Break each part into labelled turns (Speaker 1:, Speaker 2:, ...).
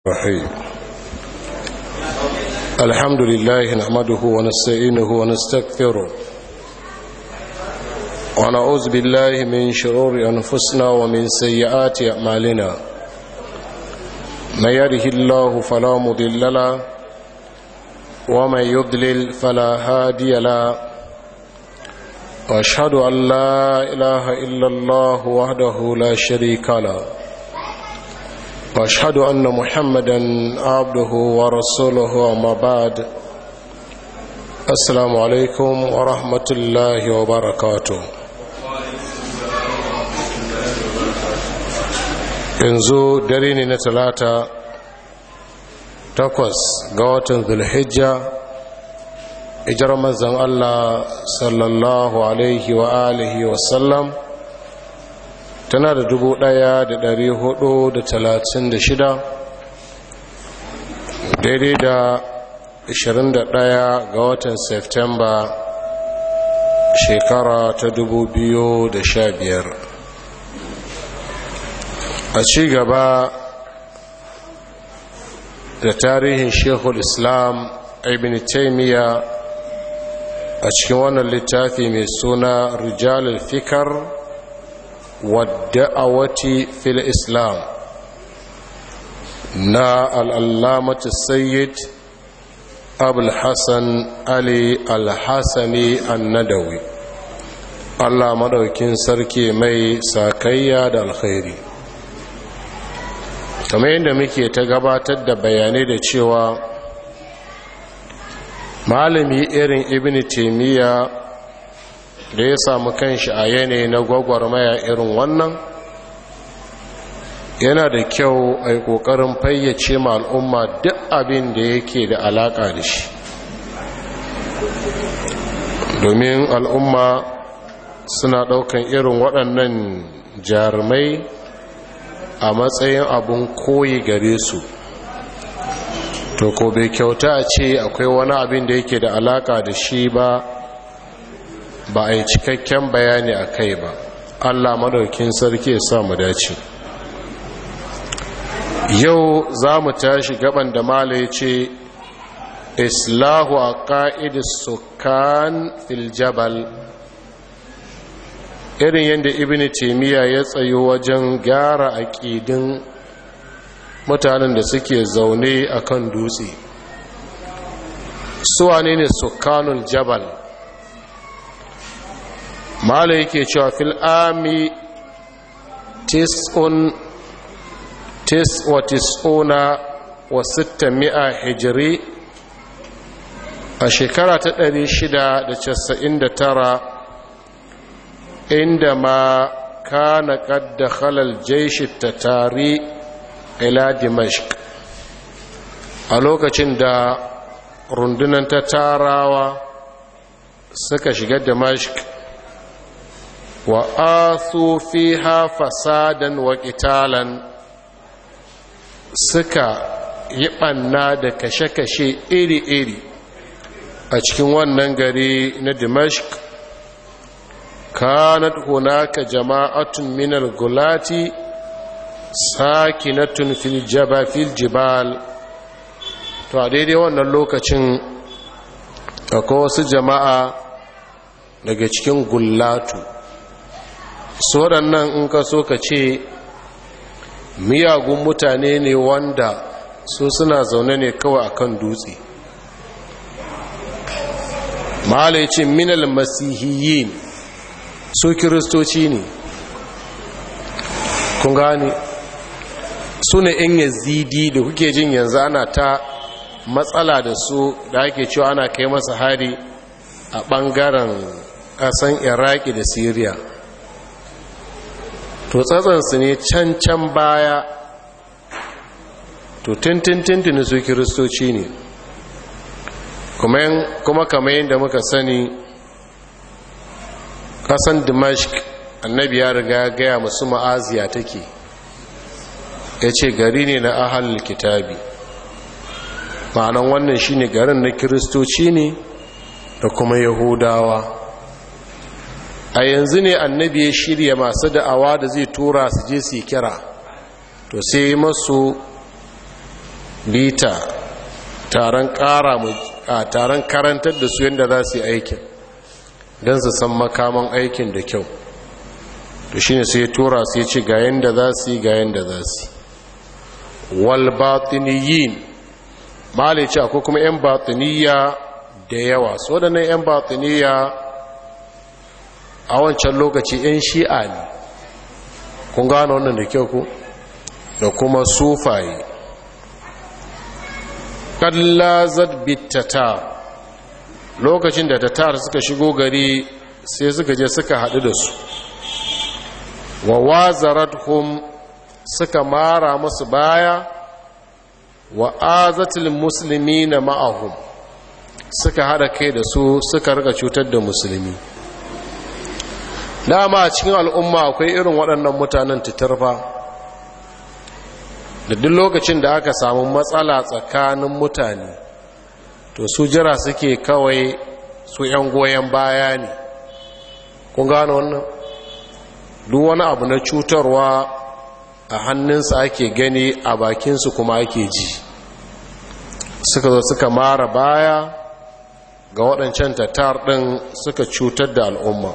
Speaker 1: الرحيم الحمد لله نحمده ونستعينه ونستغفره ونعوذ بالله من شرور أنفسنا ومن سيئات أعمالنا من يره الله فلا مضل له ومن يضلل فلا هادي له واشهد ان لا اله الا الله وحده لا شريك له واشهد ان محمدا عبده ورسوله وما بعد السلام عليكم ورحمه الله وبركاته yanzu dare ne na talata takwas ga watan zulhijja ijar manzan allah sallallahu alaihi wa alihi wasallam tana da dubu ɗaya da dari hudu da talatin da shida daidai da ashirin da ɗaya ga watan Septemba shekara ta dubu biyu da sha biyar a ci gaba da tarihin shekul islam ibn taimiyya a cikin wannan littafi mai suna rijalul fikar wadda'awati fil islam na al'allamatu sayyid abul hassan ali al-hassani annadawi allah madaukin sarki mai sakayya da alkhairi kamar yadda muke ta gabatar da bayanai da cewa malami irin ibn taimiyya da ya samu kanshi a yanayi na gwagwarmaya irin wannan yana da kyau a yi ƙoƙarin fayyace ma al'umma duk abin da yake da alaƙa da shi domin al'umma suna ɗaukan irin waɗannan jarumai a matsayin abin koyi gare su to ko bai kyauta a ce akwai wani abin da yake da alaka da shi ba ba a yi cikakken bayani a kai ba allah madaukin sarki ya sa mu dace yau za mu tashi gaban da mala ya ce islahu a ƙa'idis sukan filjabal irin yadda ibn taimiyya ya tsayo wajen gyara aƙidin mutanen da suke zaune a kan dutse suwane ne sukanul jabal mala yake cewa fil ami tis'un tis'wa tis'una wa sitta mi'a hijiri a shekara ta ɗari shida da casa'in da tara inda ma kana ƙadda halal jaishi ta tari ila dimashq a lokacin da rundunan ta tarawa suka shiga dimashq wa asu fiha fasadan wa qitalan suka yi ɓanna da kashe-kashe iri-iri a cikin wannan gari na dimashq kanat hunaka jama'atun minal gulati sakinatun fil jaba fil jibal to a daidai wannan lokacin akwai wasu jama'a daga cikin gullatu su waɗannan in ka so ka ce miyagun mutane ne wanda su suna zaune ne kawai akan dutse mahalicin minal masihiyin su kiristoci ne kun gane su ne in yazidi da kuke jin yanzu ana ta matsala da su da ake cewa ana kai masa hari a ɓangaren ƙasan iraki da syria to tsatsansu ne can can baya to tintintintini su kiristoci ne kuma kamar yadda muka sani ƙasan dimashq annabi ya riga gaya masu ma'aziya take ya ce gari ne na ahal kitabi ma'anan wannan shine garin na kiristoci ne da kuma yahudawa a yanzu ne annabi ya shirya masu da'awa da zai tura su je su kira to sai masu bita taron ƙara a taron karantar da su yadda za su yi aikin don su san makaman aikin da kyau to shi ne sai tura su ya ce ga yadda za su yi ga yadda za su yi walbatiniyin malai ce akwai kuma 'yan batiniya da yawa su waɗannan 'yan batiniya a wancan lokaci 'yan shi'a ne kun gano wannan da kyau ku da kuma sufaye kallazat bittata lokacin da tatar suka shigo gari sai suka je suka haɗu da su wa wazarathum suka mara musu baya wa azatul muslimina ma'ahum suka hada kai da su suka rika cutar da musulmi dama a cikin al'umma akwai irin waɗannan mutanen titarfa da duk lokacin da aka samu matsala tsakanin mutane to su jira suke kawai su 'yan goyon baya ne kun gano wannan duk wani abu na cutarwa a hannunsa ake gani a bakinsu kuma ake ji suka zo suka mara baya ga waɗancan tattar ɗin suka cutar da al'umma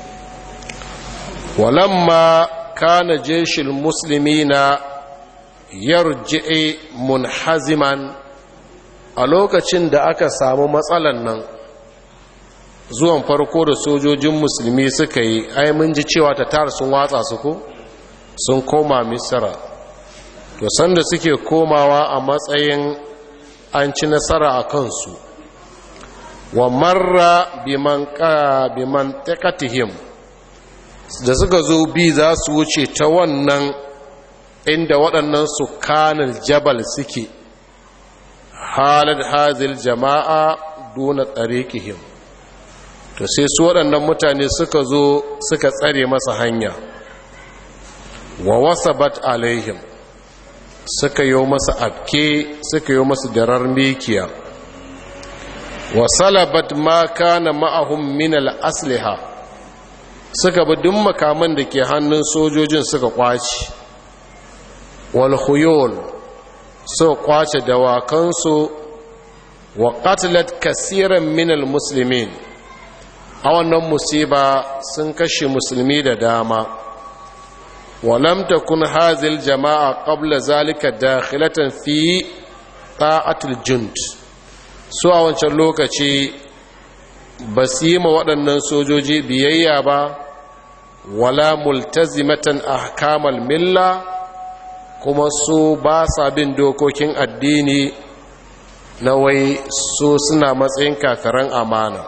Speaker 1: walamma kana jeshin musulmi na yarji'i munhaziman a lokacin da aka samu matsalan nan zuwan farko da sojojin musulmi suka yi ai mun ji cewa tatar sun watsa su ko sun koma misra to sanda suke komawa a matsayin an ci nasara a kansu wa marra biman takatihim da suka zo bi za su wuce ta wannan inda waɗannan su kanil jabal suke halar hazil jama'a duna tsarikihim to sai su waɗannan mutane suka zo suka tsare masa hanya wa wasabat alaihim suka yi masa abke suka yi masa darar mikiya wa salabat ma kana ma'ahum min al-asliha suka bi duk makaman da ke hannun sojojin suka kwaci wal khuyul suka kwace dawakansu wa qatlat kaseeran min al-muslimin a wannan musiba sun kashe musulmi da dama ولم تكن هذه الجماعة قبل ذلك داخلة في طاعة الجند su a wancan lokaci ba su yi ma waɗannan sojoji biyayya ba wala multazimatan ahkamal milla kuma su ba sa bin dokokin addini na wai su suna matsayin kakaran amana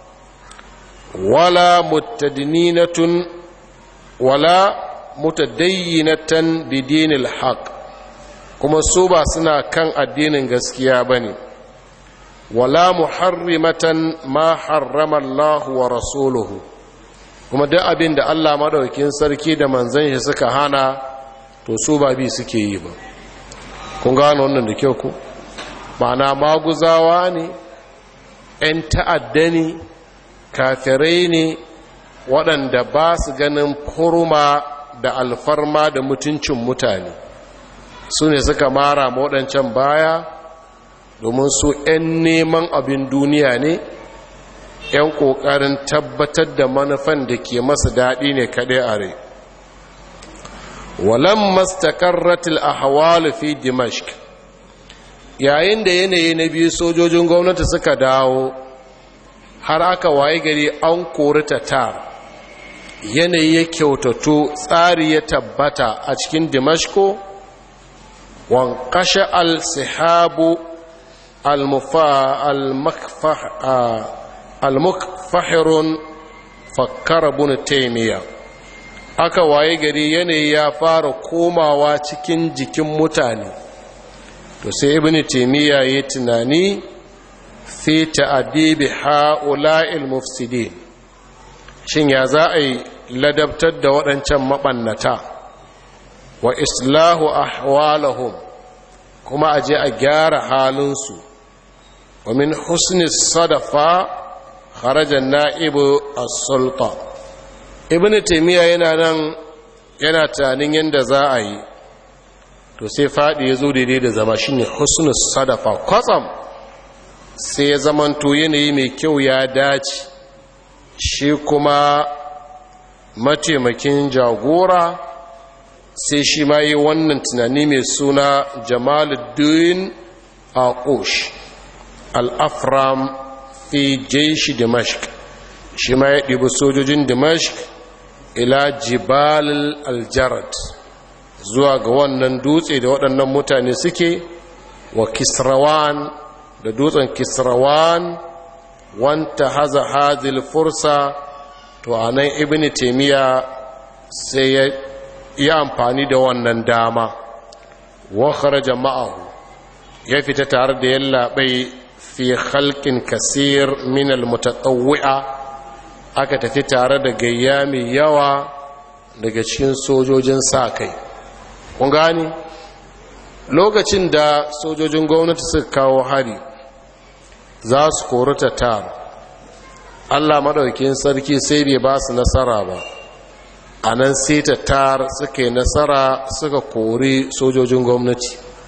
Speaker 1: wala mutadninatun wala mutadayyinatan bidinil haq kuma su ba suna kan addinin gaskiya bane wala muharrimatan ma harrama Allah wa rasuluhu kuma duk abin da Allah madaukakin sarki da manzon shi suka hana to su ba bi suke yi ba kun gano wannan da kyau ku ma'ana maguzawa ne 'yan ta'adda ne kafirai ne waɗanda ba su ganin furma da alfarma da mutuncin mutane su ne suka mara waɗancan baya domin su 'yan neman abin duniya ne 'yan ƙoƙarin tabbatar da manufan da ke masu daɗi ne kaɗai a rai walan mastakarratil ahwalu fi dimashq yayin da yanayi na biyu sojojin gwamnati suka dawo har aka waye gari an kori tatar yanayi ya kyautato tsari ya tabbata a cikin dimashko wankashe al-sihabu al-mukfahirun fakkar bin taimiyya aka waye gari yanayi ya fara komawa cikin jikin mutane to sai ibn taimiyya ya tunani fi ta'adibi ha'ula'il mufsidin shin ya za a yi ladabtar da waɗancan maɓannata wa islahu ahwalahum kuma a je a gyara halinsu wa min husni sadafa kharajan na'ibu as-sulta ibnu taymiya yana nan yana tunanin yadda za a yi to to sai faɗi ya zo daidai da zama shi ne husnus sadafa kwatsam sai ya zamanto yanayi mai kyau ya dace shi kuma mataimakin jagora sai shi ma yi wannan tunani mai suna jamaluddin aqush al-afram fi jaishi dimashq shi ma ya ɗibi sojojin dimashq ila jibal al-jarad zuwa ga wannan dutse da waɗannan mutane suke wa kisrawan da dutsen kisrawan wanta haza hazil fursa to a nan ibn taimiyya sai ya yi amfani da wannan dama wa kharaja ma'ahu ya fita tare da yallaɓai fi halkin kasir min almutatawwi'a aka tafi tare da gayya mai yawa daga cikin sojojin sa kai kun gani lokacin da sojojin gwamnati suka kawo hari za su kori tatar allah maɗaukin sarki sai bai ba su nasara ba a nan sai tatar suka yi nasara suka kori sojojin gwamnati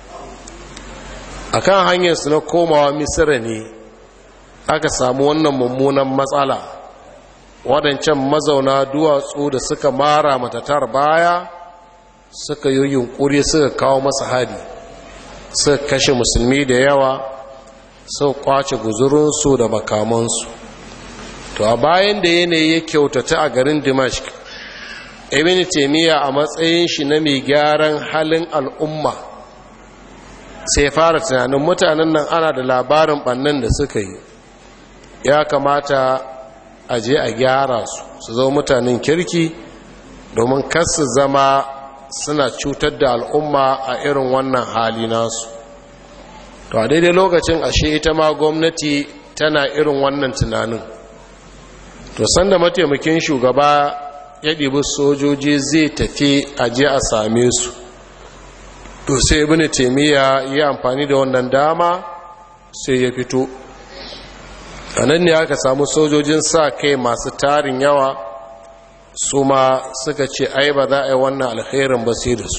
Speaker 1: a kan hanyarsu na komawa misira ne aka samu wannan mummunan matsala waɗancan mazauna duwatsu da suka mara matatar baya suka yi yunkuri suka kawo masa hari suka kashe musulmi da yawa suka kwace guzurinsu da makamansu to a bayan da yanayi ya kyautata a garin dimashq ibn taimiyya a matsayin shi na mai gyaran halin al'umma sai fara tunanin mutanen nan ana da labarin bannan da suka yi ya kamata a je a gyara su su zo mutanen kirki domin kasu zama suna cutar da al'umma a irin wannan hali nasu to a daidai lokacin ashe ita ma gwamnati tana irin wannan tunanin to sanda mataimakin shugaba ya ɗibi sojoji zai tafi aje a same su to sai ibn taimiyya yi amfani da wannan dama sai ya fito a nan ne aka samu sojojin sa kai masu tarin yawa su ma suka ce ai ba za a yi wannan alherin ba sai da su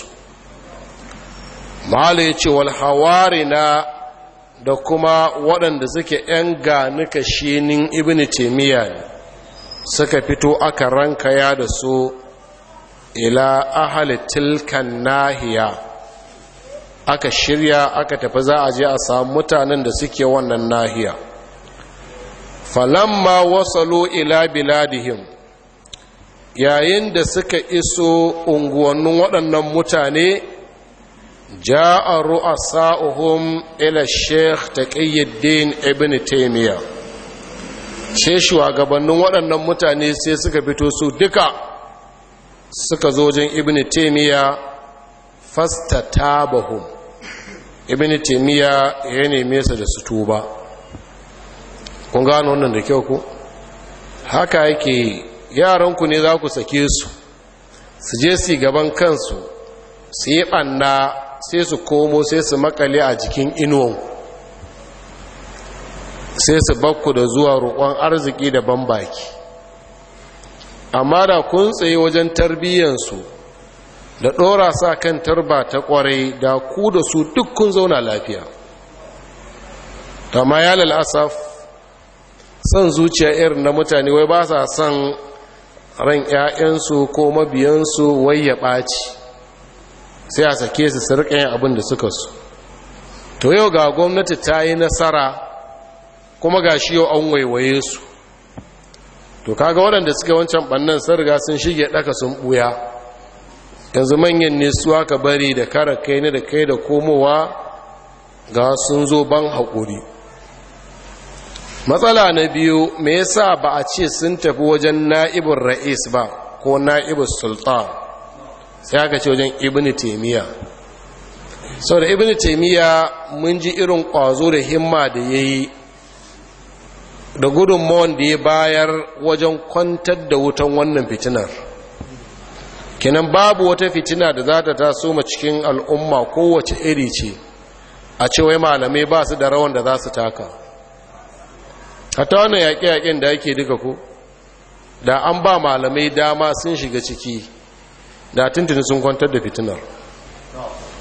Speaker 1: mahala ya ce walhawari na da kuma waɗanda suke ‘yan ganuka shinin ibn taimiyya ne suka fito aka rankaya da su ila ahali tilkan nahiya aka shirya aka tafi za a je a samu mutanen da suke wannan nahiya falamma wasalo ila biladihim yayin da suka iso unguwannin waɗannan mutane ja'a ru'asa'uhum ila sheikh taqiyuddin ibn taymiya sai shugabannin waɗannan mutane sai suka fito su duka suka zo wajen ibn taymiya fastatabahum ibn taymiya ya neme su da su tuba kun gano wannan da kyau ku haka yake yaranku ne za ku sake su su je su gaban kansu su yi ɓanna sai su komo sai su makale a jikin inuwan sai su bakku da zuwa roƙon arziki da baki amma da kun tsaye wajen tarbiyyansu da ɗora sa kan tarba ta ƙwarai da ku da su duk kun zauna lafiya amma ya lalasaf son zuciya irin na mutane wai ba sa son ran 'ya'yansu ko mabiyansu wai ya ɓaci sai a sake su su yin abin da suka su to yau ga gwamnati ta yi nasara kuma ga shi yau an waiwaye su to kaga waɗanda suka wancan ɓannan sun riga sun shige ɗaka sun ɓuya yanzu manyan ne su aka bari da kara kai ne da kai da komowa ga sun zo ban haƙuri matsala na biyu me yasa ba a ce sun tafi wajen na'ibin ra'is ba ko na'ibin sultan sai aka ce wajen ibn taimiyya sau da ibn taimiyya mun ji irin ƙwazo da himma da ya yi da gudunmawan da ya bayar wajen kwantar da wutan wannan fitinar kinan babu wata fitina da za ta taso ma cikin al'umma kowace iri ce a ce wai malamai ba su da rawan da za su taka hata wannan yaƙe-yaƙen da ake duka ko da an ba malamai dama sun shiga ciki da tuntuni sun kwantar da fitinar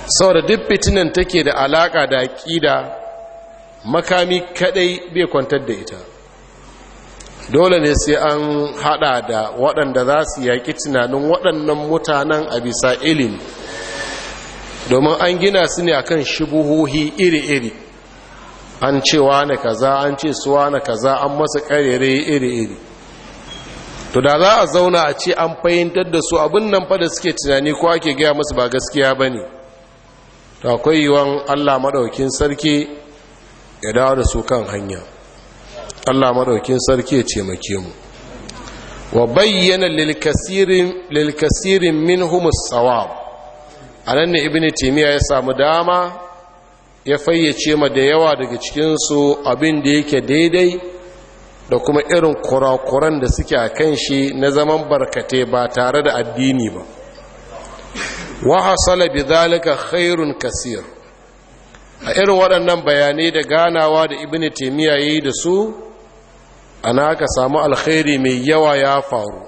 Speaker 1: saboda duk fitinan take da alaka da aƙida makami kadai bai kwantar da ita dole ne sai an hada da waɗanda za su yaƙi tunanin waɗannan mutanen a bisa ilimi domin an gina su ne akan shubuhohi iri-iri an cewa na kaza an ce suwa na kaza an masa ƙarere iri-iri to da za a zauna a ce an fahimtar da su abin nan fa da suke tunani ko ake gaya musu ba gaskiya ba ne to akwai yiwuwan allah maɗaukin sarki ya dawo da su kan hanya allah maɗaukin sarki ya taimake mu wa bayyana lilkasirin min humus tsawab a nan ne ibini timiya ya samu dama ya fayyace ma da yawa daga cikinsu abin da yake daidai da kuma irin kurakuran da suke a kan shi na zaman barkate ba tare da addini ba wa hasala bi zalika khairun kasir a irin waɗannan bayanai da ganawa da ibn taymiya yayi da su ana aka samu alkhairi mai yawa ya faru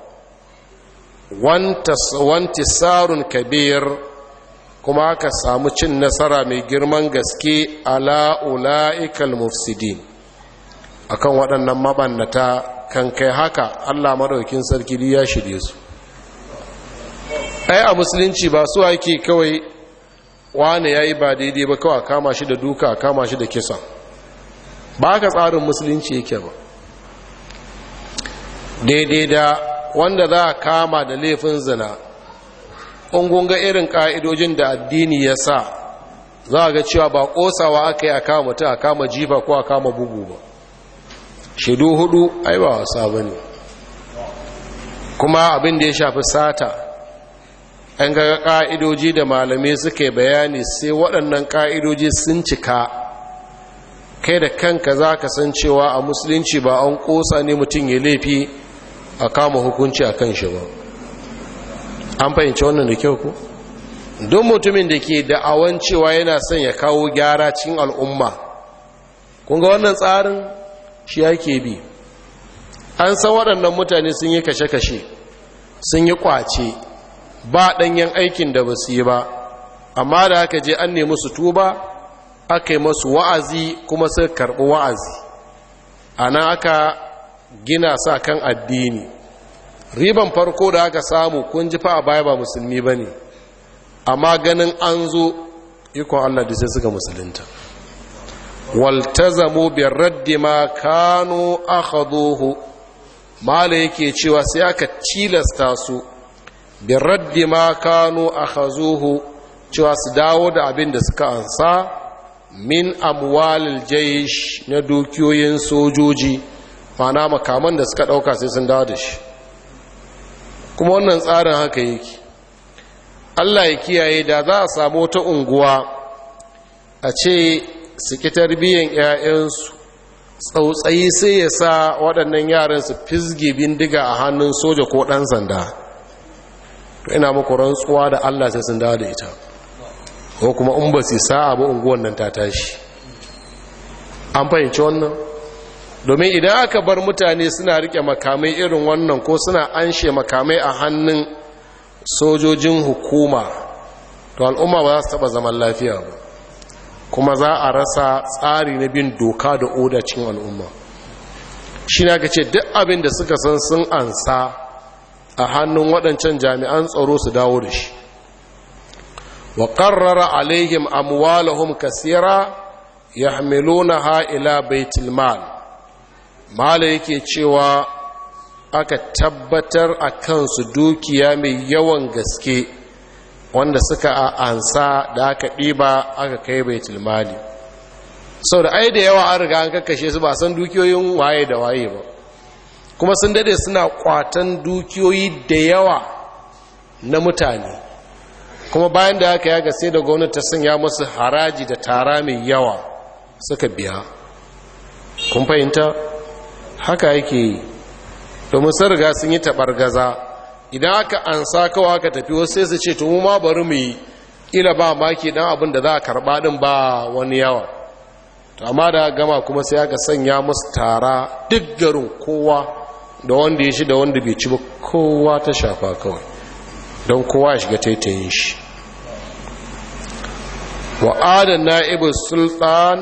Speaker 1: wantisarun kabir kuma aka samu cin nasara mai girman gaske ala ula'ikal mufsidin akan waɗannan mabannata kan kai haka Allah maɗaukin sarki ya shirye su ai a musulunci ba su ake kawai wane yayi ba daidai ba kawai kama shi da duka kama shi da kisa ba ka tsarin musulunci yake ba daidai da wanda za a kama da laifin zina ga irin ƙa'idojin da addini ya sa za a ga cewa ba ƙosawa aka yi a kama mutum a kama jifa ko a kama bugu ba shaidu hudu ai ba wasa ba ne kuma abin da ya shafi sata an ga ƙa'idoji da malamai suka bayani sai waɗannan ƙa'idoji sun cika kai da kanka za ka san cewa a musulunci ba an ƙosa ne mutum ya laifi a kama hukunci a kan shi ba an fahimci wannan da kyau ku don mutumin da ke da'awan cewa yana son ya kawo gyara cikin al'umma kun ga wannan tsarin shi yake bi an san waɗannan mutane sun yi kashe-kashe sun yi ƙwace ba ɗanyen aikin da ba su yi ba amma da aka je an nemi su tuba aka yi masu wa'azi kuma sai karɓi wa'azi ana aka gina sa kan addini riban farko da aka samu kun ji fa a baya ba musulmi ba ne amma ganin an zo ikon allah da sai suka musulunta waltazamu bin raddi ma kano akhaduhu mala yake cewa sai aka tilasta su bin raddi ma kano akhazuhu cewa su dawo da abin da suka ansa min amwalil jaysh na dukiyoyin sojoji mana makaman da suka dauka sai sun dawo da shi kuma wannan tsarin haka yake Allah ya kiyaye da za a samu wata unguwa a ce su ki tarbiyyar 'ya'yansu tsautsayi sai ya sa waɗannan yaran su fizge bindiga a hannun soja ko ɗan sanda to ina muku rantsuwa da Allah sai sun dawo da ita ko kuma in ba su sa'a ba unguwan nan ta tashi an fahimci wannan domin idan aka bar mutane suna rike makamai irin wannan ko suna anshe makamai a hannun sojojin hukuma to al'umma ba za su taba zaman lafiya ba kuma za a rasa tsari na bin doka da oda cikin al'umma shi na ga ce duk abin da suka san sun ansa a hannun waɗancan jami'an tsaro su dawo da shi wa ƙarrara alaihim amwalahum kasira yahmilunaha ila baitul mal mala yake cewa aka tabbatar a kansu dukiya mai yawan gaske wanda suka ansa da aka ɗiba aka kai baitul mali sau da ai da yawa an riga an kakashe su ba san dukiyoyin waye da waye ba kuma sun dade suna kwatan dukiyoyi da yawa na mutane kuma bayan da aka yaga sai da gwamnati ta sanya musu haraji da tara mai yawa suka biya kun fahimta haka yake yi domin sun riga sun yi gaza idan aka ansa kawai aka tafi wasu sai su ce to mu ma bari mu yi ila ba maki dan abin da za a karba din ba wani yawa to amma da gama kuma sai aka sanya musu tara duk garin kowa da wanda ya shi da wanda bai ci ba kowa ta shafa kawai don kowa ya shiga taitayin shi wa adan na'ibu sultan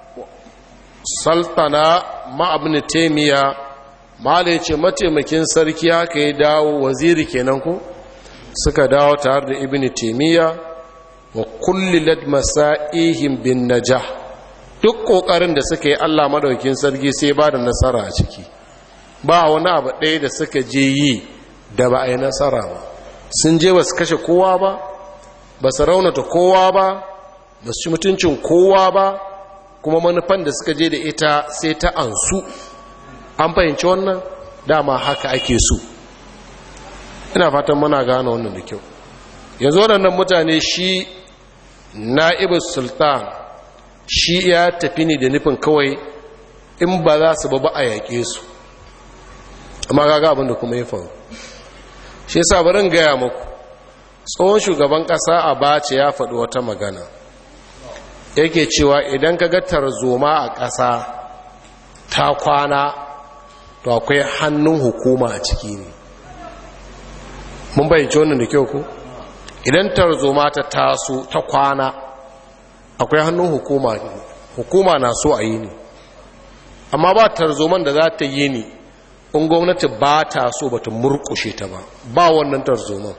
Speaker 1: sultana ma'abin taimiya mala ya ce mataimakin sarki haka ya dawo waziri kenan ko suka dawo tare da ibn taimiya wa kullilat masa'ihim bin najah duk kokarin da suka yi Allah madaukin sarki sai ba da nasara a ciki ba wani abu ɗaya da suka je yi da ba a yi nasara ba sun je ba su kashe kowa ba ba su raunata kowa ba ba su ci mutuncin kowa ba kuma manufan da suka je da ita sai ta ansu an fahimci wannan dama haka ake so ina fatan muna gane wannan da kyau yanzu waɗannan mutane shi na'ibu sultan shi ya tafi ne da nufin kawai in ba za su ba a yaƙe su amma gaga abin da kuma ya faru shi yasa barin gaya muku tsohon shugaban ƙasa a bace ya faɗi wata magana yake cewa idan ka ga tarzoma a ƙasa ta kwana to akwai hannun hukuma a ciki ne mun bayyance wannan da kyau ku idan tarzoma ta taso ta kwana akwai hannun hukuma ne hukuma na so a yi ne amma ba tarzoman da za ta yi ne in gwamnati ba ta so ba ta murkushe ta ba ba wannan tarzoman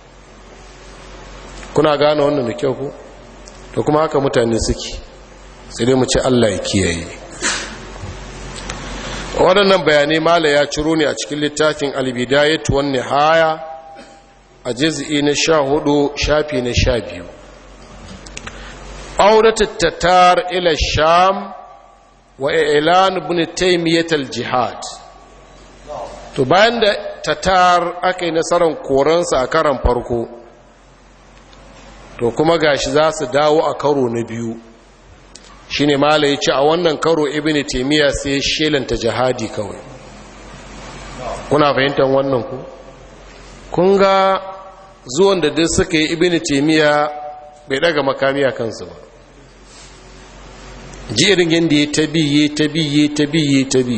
Speaker 1: kuna gane wannan da kyau ku to kuma haka mutane suke sai dai mu ce Allah ya kiyaye waɗannan bayanai mala ya ciro ne a cikin littafin albidayat wan nihaya a juz'i na sha hudu shafi na sha biyu auratu tatar ila sham wa ilan ibn taymiyyah al-jihad to bayan da tatar aka yi nasarar koransa a karan farko to kuma gashi za su dawo a karo na biyu shine mala ya ce a wannan karo ibn taymiyyah sai shelanta jihadi kawai kuna fahimtar wannan ku kun ga zuwan da duk suka yi ibini temiya bai daga makami a kansu ba jirin yadda ya tabi ya tabi ya tabi ya tabi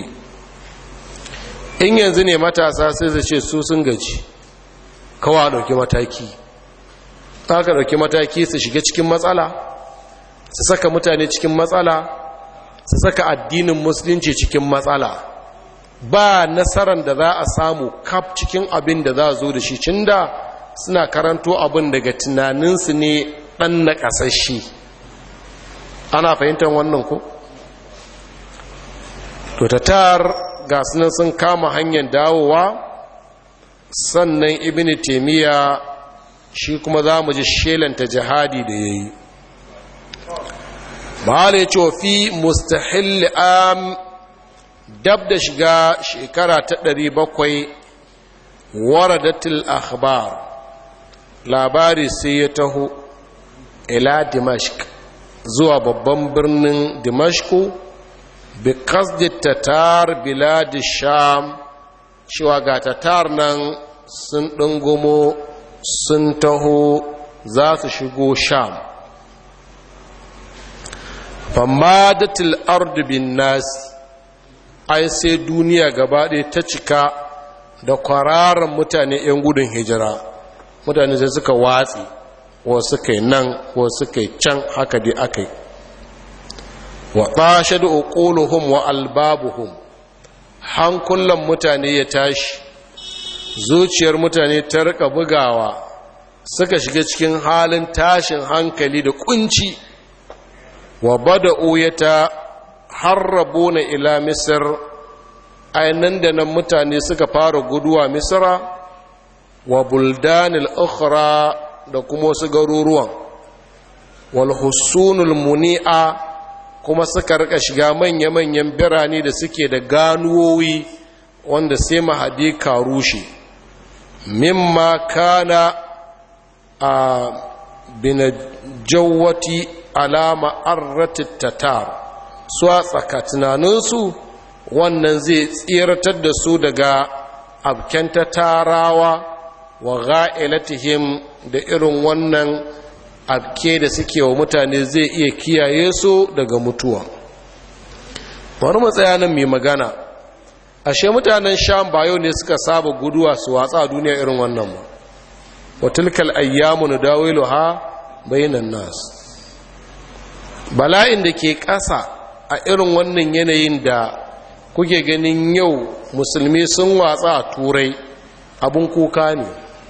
Speaker 1: in yanzu ne matasa sai zai ce su sun gaji kawa dauki mataki ka dauki mataki su shiga cikin matsala su saka mutane cikin matsala su saka addinin musulunci cikin matsala ba nasarar da za a samu kaf cikin abin da za a zo da shi cin da suna karanto abin daga tunaninsu ne ɗan na ƙasashe ana fahimtar wannan ko? to tatar ga sunan sun kama hanyar dawowa sannan ibini taimiyya shi kuma za mu ji shelanta jihadi da ya yi mahala ya ce wa fi mustahil am dab da shiga shekara ta ɗari bakwai waradatul akhbar labari sai ya taho ila dimashq zuwa babban birnin dimashku bi qasdi tatar bilad sham cewa ga tatar nan sun ɗungumo sun taho za su shigo sham famadatul ardu bin nasi ai sai duniya gaba ɗaya ta cika da kwararan mutane 'yan gudun hijira mutane sai suka watsi wasu kai nan wasu kai can haka dai aka yi wa ɓashe da uƙuluhum wa albabuhum hankulan mutane ya tashi zuciyar mutane ta rika bugawa suka shiga cikin halin tashin hankali da kunci wa bada'u ya ta harrabo na ila misir ainihin da nan mutane suka fara guduwa misira wa buldanil ukhra da kuma wasu garuruwan wal hussunul muni'a kuma suka rika shiga manya-manyan birane da suke da ganuwoyi wanda sai mahadi ka rushe mimma kana a binajawati alama arratit tatar su a tsaka tunaninsu wannan zai tsiratar da su daga abken tarawa wa ga'ilatihim da irin wannan abke da suke wa mutane zai iya kiyaye su daga mutuwa wani matsayanin mai magana ashe mutanen sham bayo ne suka saba guduwa su watsa a duniya irin wannan ba wa tilkal ayyamu nudawilu ha bainan nas bala'in da ke ƙasa a irin wannan yanayin da kuke ganin yau musulmi sun watsa a turai abin kuka ne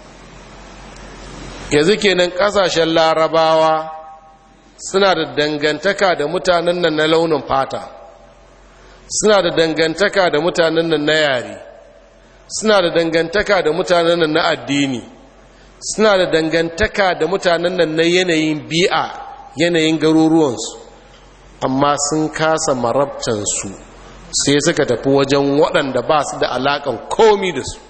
Speaker 1: yanzu kenan ƙasashen larabawa suna da dangantaka da mutanen nan na launin fata suna da dangantaka da mutanen nan na yare suna da dangantaka da mutanen nan na addini suna da dangantaka da mutanen nan na yanayin bi'a yanayin garuruwansu amma sun kasa marabtansu sai suka tafi wajen waɗanda ba su da alaƙan komi da su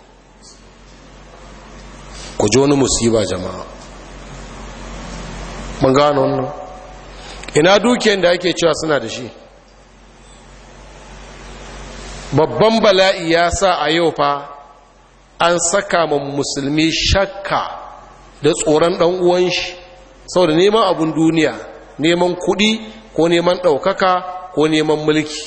Speaker 1: ku ji wani musiba jama'a mun gano wannan ina dukiyar da ake cewa suna da shi babban bala'i ya sa a yau fa an saka ma musulmi shakka da tsoron ɗan uwan shi saboda neman abun duniya neman kuɗi ko neman ɗaukaka ko neman mulki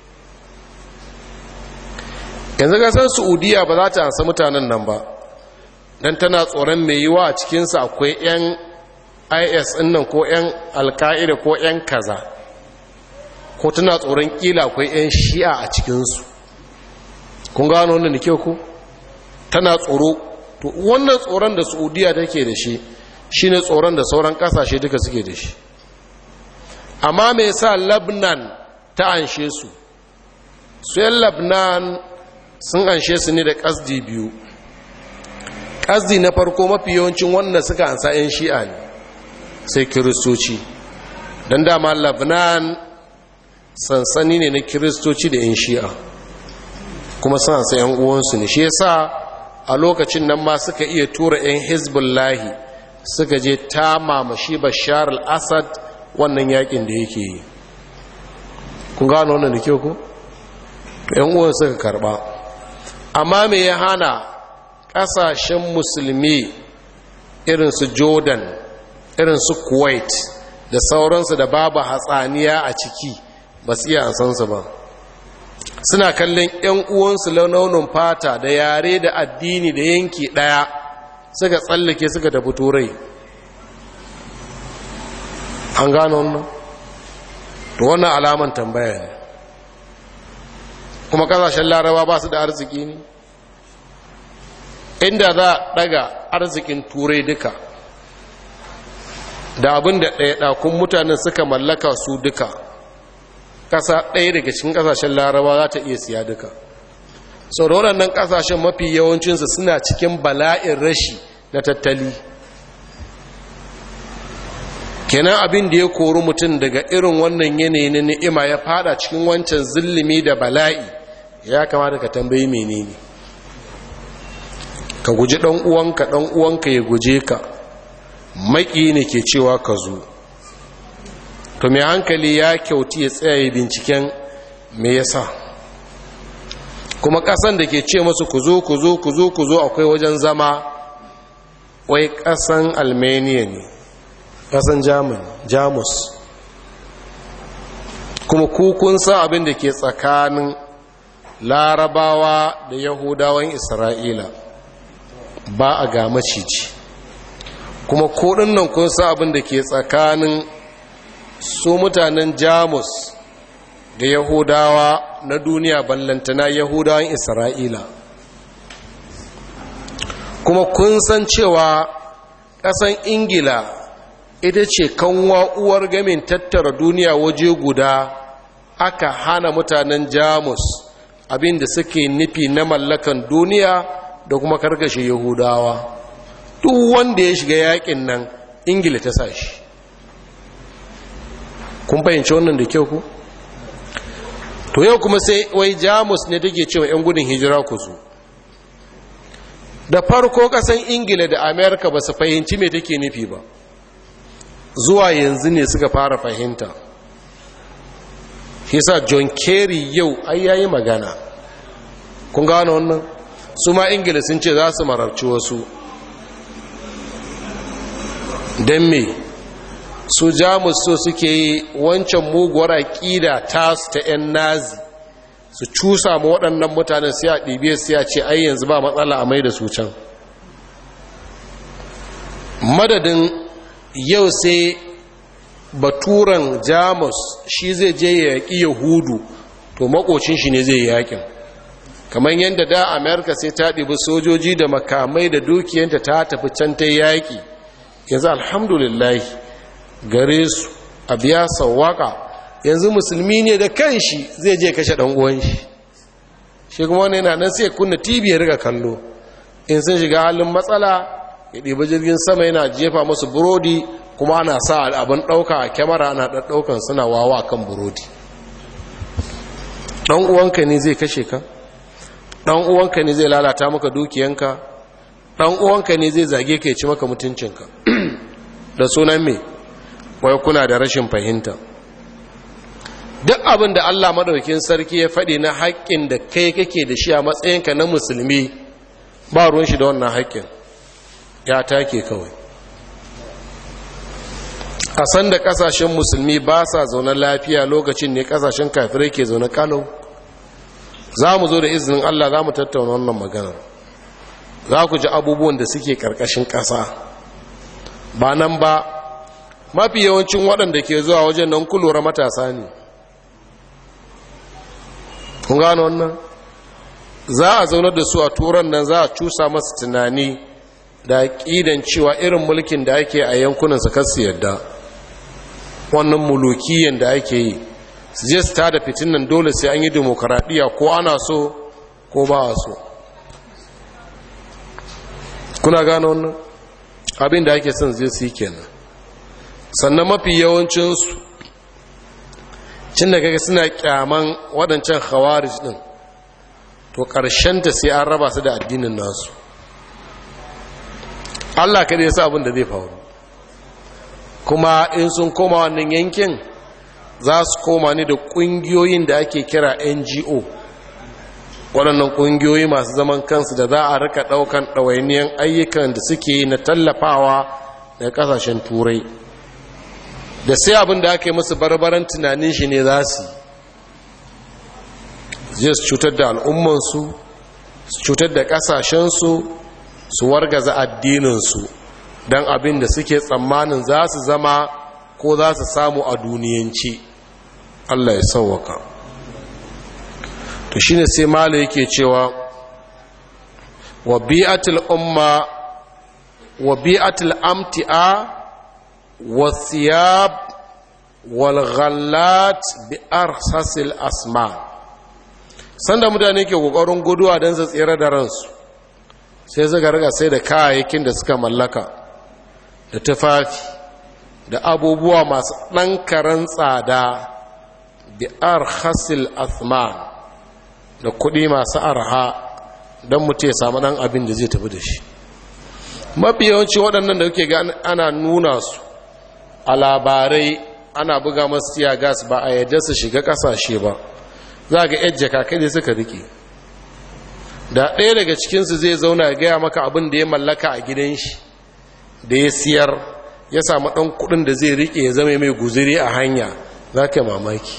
Speaker 1: yanzu gasar saudiya ba za ta ansa mutanen nan ba don tana tsoron mai yiwa a cikinsa akwai 'yan is nan ko 'yan alka'ida ko 'yan kaza ko tana tsoron kila akwai 'yan shi'a a cikinsu kun gano wannan da kyau ku tana tsoro to wannan tsoron da saudiya take da shi shine tsoron da sauran kasashe duka suke da shi amma mai sa labnan ta anshe su su yan labnan sun anshe su ne da kasdi biyu kasdi na farko mafi yawancin wanda suka ansa 'yan shi'a ne sai kiristoci don dama labnan sansani ne na kiristoci da 'yan shi'a kuma sun ansa 'yan uwansu ne shi yasa a lokacin nan ma suka iya tura 'yan hezbollahi suka je ta mamashi bashar al-assad wannan yakin da yake yi kun gano wannan da kyau ko? yan uwan suka karba amma me ya hana kasashen musulmi irin su jordan irin su kuwait da sauransu da babu hatsaniya a ciki ba su iya ansansu ba suna kallon 'yan uwansu launin fata da yare da addini da yanki ɗaya suka tsallake suka tafi turai an gano wannan to wannan alaman tambaya ne kuma kasashen laraba ba su da arziki ne inda za a daga arzikin turai duka da abin da ɗaya ɗakun mutanen suka mallaka su duka ƙasa ɗaya daga cikin ƙasashen laraba za ta iya siya duka sau da waɗannan ƙasashen mafi yawancinsu suna cikin bala'in rashi na tattali kenan abin da ya kori mutum daga irin wannan yanayi na ni'ima ya fada cikin wancan zillimi da bala'i ya kamata ka tambayi menene ka guji ɗan uwanka ɗan uwanka ya guje ka maƙi ne ke cewa ka zo to mai hankali ya kyauti ya tsaye binciken me yasa kuma ƙasan da ke ce masu ku zo ku zo ku zo ku zo akwai wajen zama wai ƙasan almania ne ƙasan jamus kuma kukun sa abin da ke tsakanin larabawa da yahudawan isra'ila ba a ga maciji kuma kodin nan kun sa abin da ke tsakanin su mutanen jamus da yahudawa na duniya ballantana yahudawan isra'ila kuma kun san cewa ƙasan ingila ita ce kanwa uwar gamin tattara duniya waje guda aka hana mutanen jamus abin da suke nufi na mallakan duniya da kuma karkashe yahudawa duk wanda ya shiga yakin nan ingila ta sa shi kun fahimci wannan da kyau ku to yau kuma sai wai jamus ne take cewa 'yan gudun hijira ku su da farko kasan ingila da amerika ba su fahimci mai take nufi ba zuwa yanzu ne suka fara fahimta sa john kerry yau ai yayi magana kun gano wannan su ma ingila sun ce za su mararci wasu don me su jamus so suke yi wancan muguwar aƙida tasu ta 'yan nazi su cusa ma waɗannan mutanen sai a ɗibe su ya ce ai yanzu ba matsala a mai da su can madadin yau sai baturan jamus shi zai je ya yaƙi yahudu to makocin shi ne zai yi yaƙin kamar yadda da amerika sai ta ɗibi sojoji da makamai da dukiyanta ta tafi can ta yaƙi yanzu alhamdulillah gare su a biya sawaka yanzu musulmi ne da kanshi zai je kashe ɗan uwan shi shi kuma wani yana nan sai kunna tv ya riga kallo in sun shiga halin matsala ya ɗiba jirgin sama yana jefa masu burodi kuma ana sa abin ɗauka a kyamara ana ɗaukan suna wawa kan burodi ɗan uwanka ne zai kashe ka ɗan uwanka ne zai lalata maka dukiyanka ɗan uwanka ne zai zage ka ya ci maka mutuncinka da sunan me wai kuna da rashin fahimta duk abin da Allah madaukin sarki ya faɗi na haƙƙin da kai kake da shi a matsayinka na musulmi ba ruwan shi da wannan haƙƙin ya take kawai a san da ƙasashen musulmi ba sa zaune lafiya lokacin ne ƙasashen kafirai ke zaune kalau za mu zo da izinin Allah za mu tattauna wannan maganar za ku ji abubuwan da suke ƙarƙashin ƙasa ba nan ba mafi yawancin waɗanda ke zuwa wajen nan kulura matasa ne kun gano wannan za a zaunar da su a turan nan za a cusa masu tunani da ƙidan cewa irin mulkin da ake a yankunan su kasu yadda wannan mulukiyan da ake yi su je su tada fitin nan dole sai an yi demokaradiyya ko ana so ko ba a so kuna gano wannan abin da ake son zai su yi kenan sannan mafi yawancinsu cin da kaga suna kyaman waɗancan khawarij ɗin to ta sai an raba su da addinin nasu allah kada ya sa abin da zai faru kuma in sun koma wannan yankin za su koma ne da ƙungiyoyin da ake kira ngo waɗannan ƙungiyoyi masu zaman kansu da za a rika ɗaukan ɗawainiyan ayyukan da suke na tallafawa daga ƙasashen turai da sai abin da aka yi musu barbaran tunanin shi ne za su zai su cutar da al'ummansu su cutar da ƙasashensu su wargaza addininsu don abin da suke tsammanin za su zama ko za su samu a duniyanci allah ya sauwaka to shi ne sai mala yake cewa wa bi'atul umma wa bi'atul amti'a والثياب والغلات بأرخص الأسماء sanda mutane ke kokarin guduwa don su tsere da ransu sai suka riga sai da kayayyakin da suka mallaka da tufafi da abubuwa masu ɗan karen tsada da arhasil asman da kuɗi masu arha don mutu ya samu ɗan abin da zai tafi da shi mafi yawanci waɗannan da kuke ga ana nuna su a labarai ana buga masu tiya gas ba a yadda su shiga kasashe ba za ga yadda kakai suka rike da ɗaya daga cikinsu zai zauna ya gaya maka abin da ya mallaka a gidan shi da ya siyar ya samu ɗan kuɗin da zai rike ya zama mai guziri a hanya za ka yi mamaki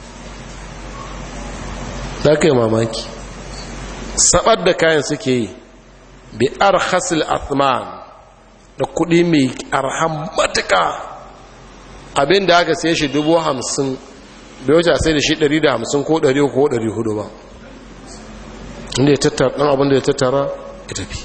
Speaker 1: za ka yi mamaki saɓar da kayan suke yi bi arhasil athman da kuɗi mai arhan matuka abin da aka sai shi dubu hamsin bai wuce sai da shi ɗari da hamsin ko ɗari ko ɗari hudu ba inda ya tattara ɗan abin da ya tattara ya tafi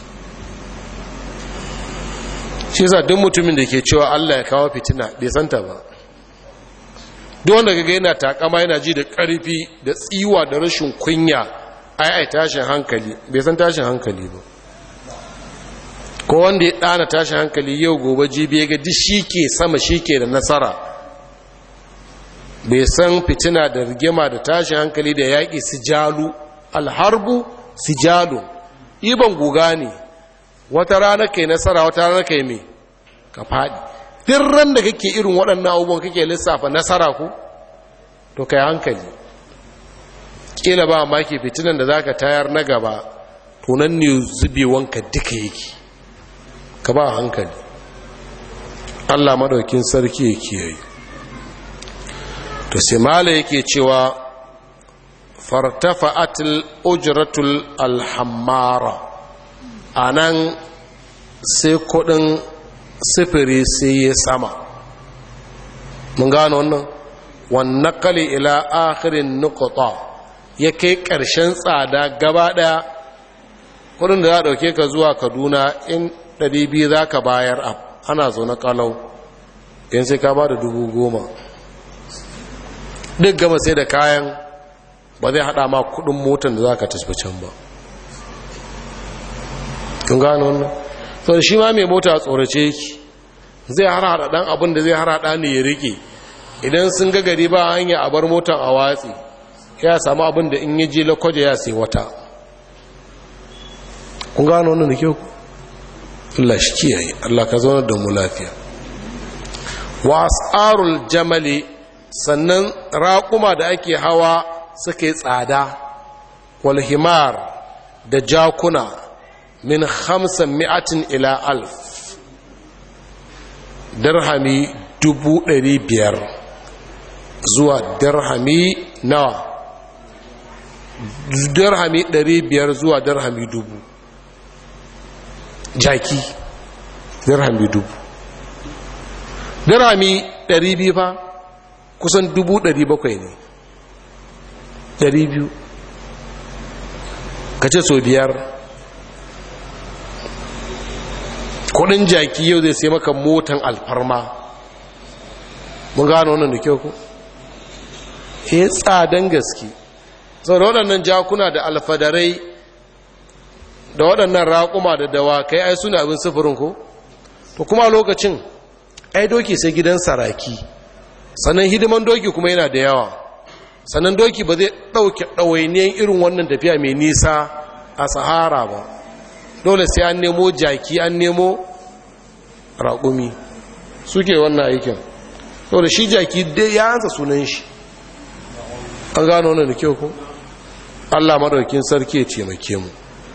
Speaker 1: shi sa duk mutumin da ke cewa allah ya kawo fitina bai santa ba duk wanda gaga yana takama yana ji da ƙarfi da tsiwa da rashin kunya ai ai tashin hankali bai san tashin hankali ba ko wanda ya ɗana tashin hankali yau gobe jibi ya ga duk shi ke sama shi ke da nasara bai san fitina da rigima da tashin hankali da yaƙi su jalu alharbu su jalu iban guga ne wata rana kai nasara wata rana kai mai ka faɗi duk ran da kake irin waɗannan abubuwan kake lissafa nasara ku to kai hankali ƙila ba maki fitinan da za ka tayar na gaba tunan ne zubewanka duka yake ka ba hankali allah maɗaukin sarki ya kiyaye to sai mala yake cewa fartafa'atul ujratul alhammara a nan sai kudin sifiri sai ya sama mun gano wannan wannan kali ila akhirin nukuta ya kai ƙarshen tsada gaba ɗaya kudin da za a ɗauke ka zuwa kaduna in 200 za ka bayar ana zaune kalau in sai ka ba da dubu goma duk gama sai da kayan ba zai hada ma kudin motar da za ka tafi can ba kun gano wannan sau da shi ma mai mota tsorace yake zai harhaɗa ɗan abin da zai harhaɗa ne ya rike idan sun ga gari ba hanya a bar motar a watsi ya samu abin da in yi je lakwaje ya sai wata kun gano wannan da kyau Allah shi kiyaye Allah ka zaunar da mu lafiya wa asarul jamali sannan raƙuma da ake hawa suke tsada wal himar da jakuna min hamsin mi'atin ila alf dirhami dubu ɗari biyar zuwa dirhami nawa dirhami ɗari biyar zuwa dirhami dubu jaki dirhami dubu dirhami ɗari biyu fa kusan dubu ɗari bakwai ne ɗari biyu ka ce so biyar kudin jaki yau zai sai maka motan alfarma mun gano wannan da kyau ku ya tsadan gaske sau da waɗannan jakuna da alfadarai da waɗannan raƙuma da dawakai ai suna abin sufurin ko to kuma lokacin ai doki sai gidan saraki sannan hidiman doki kuma yana da yawa sannan doki ba zai ɗauke ɗawainiyan irin wannan tafiya mai nisa a sahara ba dole sai an nemo jaki an nemo raƙumi suke wannan aikin dole shi jaki dai ya hansa sunan shi an gano wannan da kyau ko allah maɗaukin sarki ya taimake mu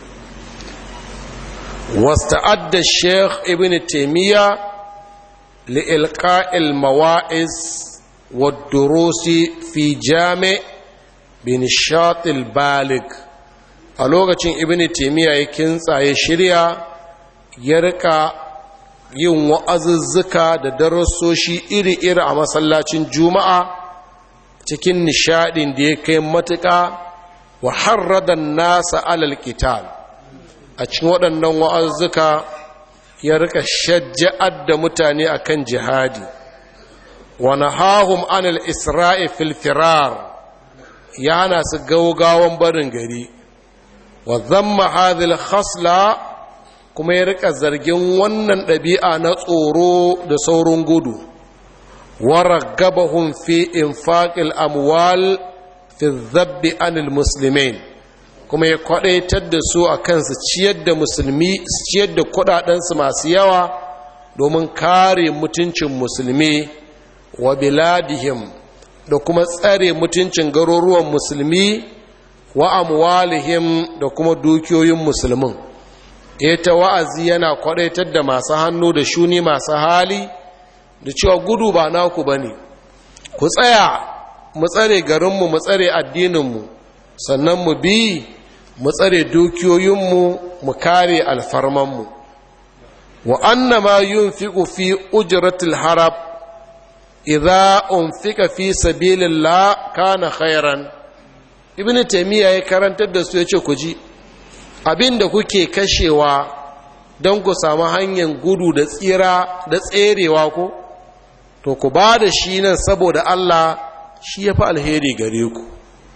Speaker 1: واستعد الشيخ ابن تيمية لإلقاء المواعظ والدروس في جامع بنشاط البالغ a lokacin ibn taimiyya ya kintsa ya shirya ya rika yin wa'azuzzuka da darassoshi iri-iri a masallacin juma'a cikin nishadin da ya kai matuƙa wa harradan nasa alal qital a cikin waɗannan wa'azzuka ya rika shajja'ar da mutane akan jihadi wa nahahum anil isra'i fil firar ya hana su gaugawan barin gari wa zamma hadhil khasla kuma ya rika zargin wannan ɗabi'a na tsoro da saurin gudu wa raggabahum fi infaqil amwal fi dhabbi anil muslimin kuma ya kwadaitar da su a kansu ciyar da musulmi ciyar da kudadensu masu yawa domin kare mutuncin musulmi wa biladihim da kuma tsare mutuncin garuruwan musulmi wa amwalihim da kuma dukiyoyin musulmin ita wa'azi yana kwadaitar da masu hannu da shuni masu hali da cewa gudu ba naku ba ne ku tsaya mu tsare garinmu mu tsare addininmu sannan mu bi mu tsare dukiyoyinmu mu kare alfarmanmu wa annama yunfiqu fi ujratil harab idza unfika fi sabilillah kana khairan ibnu taymiya ya karantar da su yace ku ji abinda kuke kashewa don ku samu hanyar gudu da tsira da tserewa ko to ku ba da shi nan saboda Allah shi ya fi alheri gare ku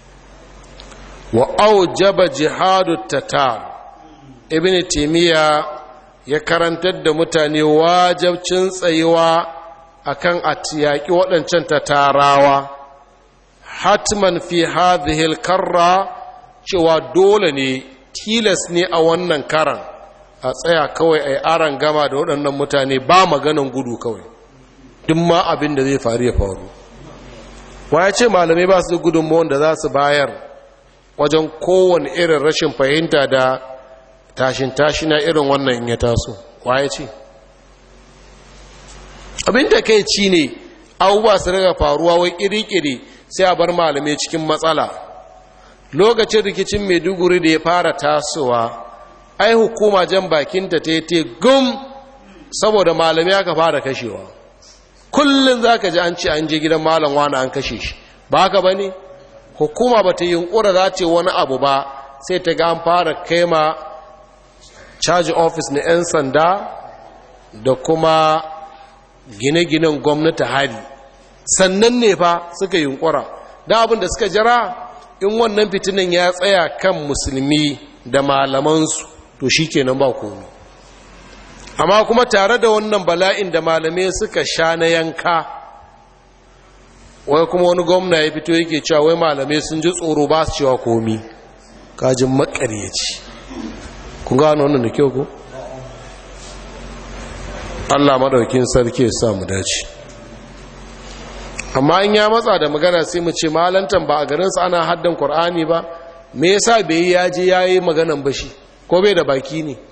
Speaker 1: wa aujaba jihadu tatar ibn timiya ya karantar da mutane wajabcin tsayuwa akan atiyaki waɗancan tatarawa hatman fi hadhihi karra cewa dole ne tilas ne a wannan karan a tsaya kawai a yi aran gama da waɗannan mutane ba maganan gudu kawai duk ma abin da zai faru ya faru wa ya ce malamai ba su gudunmuwan da za su bayar wajen kowane irin rashin fahimta da tashin tashina irin wannan in ya taso wa ya ce abin da kai ci ne abubuwa su daga faruwa wai kiri-kiri sai a bar malamai cikin matsala lokacin rikicin maiduguri da ya fara tasowa ai hukuma jan bakinta ta yi gum saboda malamai aka fara kashewa kullum za ka ji an ce an je gidan malam wani an kashe shi ba haka ba ne hukuma ba ta yunkura za ce wani abu ba sai ta ga an fara kaima caji ofis na 'yan sanda da kuma gine-ginen gwamnati hari sannan ne fa suka yunkura da abin da suka jira in wannan fitinin ya tsaya kan musulmi da malamansu to shi kenan ba komi amma kuma tare da wannan bala'in da malamai suka sha na yanka wai kuma wani gwamna ya fito yake cewa wai malamai sun ji tsoro ba su cewa komi kajin makaryaci kun gano wannan da kyau ku Allah madaukin sarki ya sa mu dace amma in ya matsa da magana sai mu ce malantan ba a garinsa ana haddan Qur'ani ba me yasa bai ya je yayi maganan bashi ko bai da baki ne